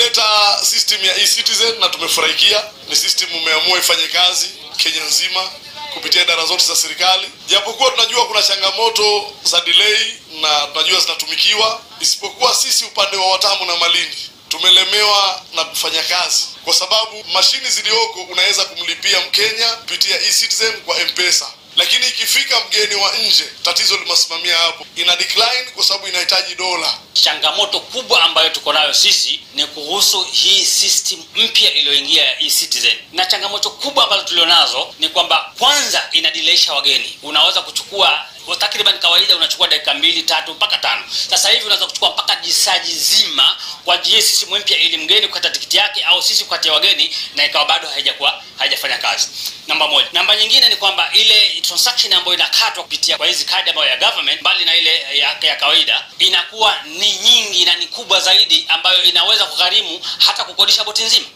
tumeleta system ya e-citizen na tumefurahikia. Ni system umeamua ifanye kazi Kenya nzima kupitia idara zote za serikali, japokuwa tunajua kuna changamoto za delay na tunajua zinatumikiwa, isipokuwa sisi upande wa Watamu na Malindi tumelemewa na kufanya kazi kwa sababu mashini zilizoko unaweza kumlipia Mkenya kupitia e-citizen kwa M-Pesa, lakini ikifika mgeni wa nje, tatizo limesimamia hapo, ina decline kwa sababu inahitaji dola. Changamoto kubwa ambayo tuko nayo sisi ni kuhusu hii system mpya iliyoingia ya e-citizen, na changamoto kubwa ambazo tulionazo ni kwamba kwanza inadileisha wageni. Unaweza kuchukua takriban kawaida unachukua dakika mbili tatu mpaka tano. Sasa hivi unaweza kuchukua mpaka jisaji zima kwa ajili system mpya, ili mgeni kukata tikiti yake au sisi kukatia wageni, na ikawa bado haijakuwa haijafanya kazi. Namba moja. Namba nyingine ni kwamba ile transaction ambayo inakatwa kupitia kwa hizi kadi ambayo ya government, mbali na ile ya, ya kawaida, inakuwa ni nyingi na ni kubwa zaidi, ambayo inaweza kugharimu hata kukodisha boti nzima.